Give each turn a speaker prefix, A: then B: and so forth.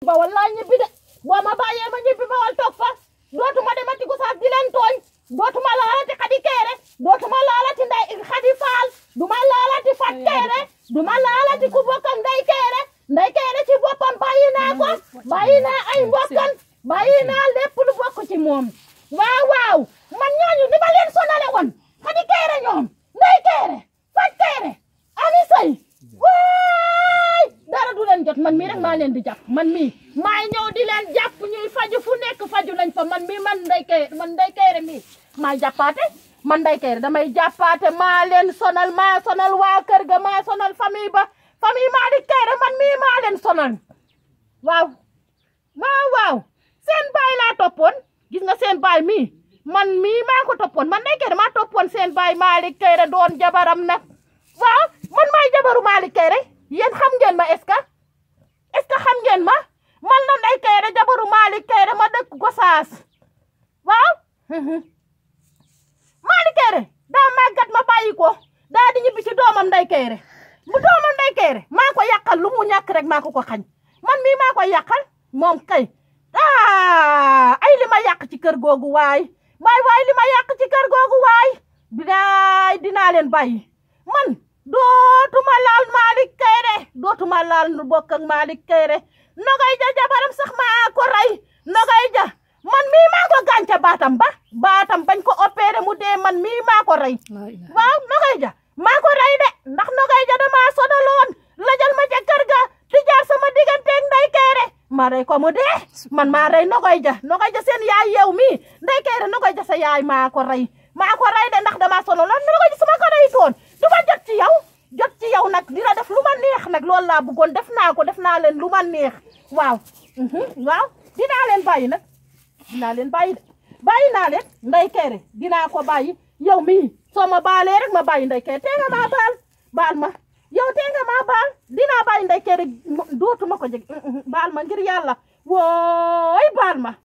A: bawal laa ñibbi de boo ma bàyyee ma ñibbi bawal toog fa dootuma demati Gossas di leen tooñ dootuma laalati Xadi Kayre dootuma laalati nday Xadi Faal duma laalati Fat Kayre duma laalati ku bokk ak Ndey Kayre Ndey Kayre ci boppam bàyyi naa ko bàyyi naa ay mbokkam bàyyi naa lépp lu bokk ci moom waaw waaw man ñooñu ni ma leen sonale woon Xadi Kayre ñoom Ndey Kayre Fat Kayre Ami Sey waay dara du leen jot man mii rek maa leen di jàpp man mii maay ñëw di leen jàpp ñuy faju fu nekk faju nañ fa man mii man Ndey Kayre man Ndey Kayre mii maa jàppaate man Ndey Kayre damay jàppaate maa leen sonal maa sonal waa kër ga maa sonal famille ba famille Malick Kayre man mii maa leen sonal waaw waaw waaw seen baay laa toppoon gis nga seen baay mii man mii maa ko toppoon man Ndey Kayre maa toppoon seen baay Malick Kayre doon jabaram nag waaw man maay jabaru Malick Kayre yéen xam ngeen ma est-ce que est-ce que xam ngeen ma man la Ndey Kayre jabaru Malick Kayre ma dëkk Gossas waaw Malick Kayre daa màggat ma bàyyi ko daa di ñibbi ci doomam Ndey Kayre bu doomam Ndey Kayre maa ko yàqal lu mu ñàkk rek maa ko ko xañ man mii maa ko yàqal moom kay ah ay li ma yàq ci kër googu waay waay waay li ma yàq ci kër googu waay dinaay dinaa leen bàyyi man dootuma laal Malick Kayre dootuma laal nu bokk ak Malick Kayre nogay ja jabaram sax maa ko rey nogay ja man mii maa ko gànca baatam ba baatam bañ ko opéré mu dee man mii maa ko rey waaw nogay ja maa ko rey de ndax nogay ja damaa sonaloon lajal ma ca kër ga di jaar sama digganteeg Ndey Kayre ma rey ko mu dee man maa rey nogay ja nogay ja seen yaay yow mii Ndey Kayre nogay ja sa yaay maa ko rey maa ko rey de ndax damaa sonaloon nogay ja su ma ko rey toon du ma jot ci yow jot ci yow nag dina def lu ma neex nag loolu laa bëggoon def naa ko def naa leen lu ma neex waaw waaw dinaa leen bàyyi nag dinaa leen bàyyi de bàyyi naa leen Ndey Kayre dinaa ko bàyyi yow mii soo ma baalee rek ma bàyyi Ndey Kayre tee nga maa baal baal ma yow tee nga maa baal dinaa bàyyi Ndey Kayre dootuma ko jeg baal ma ngir yàlla wooy baal ma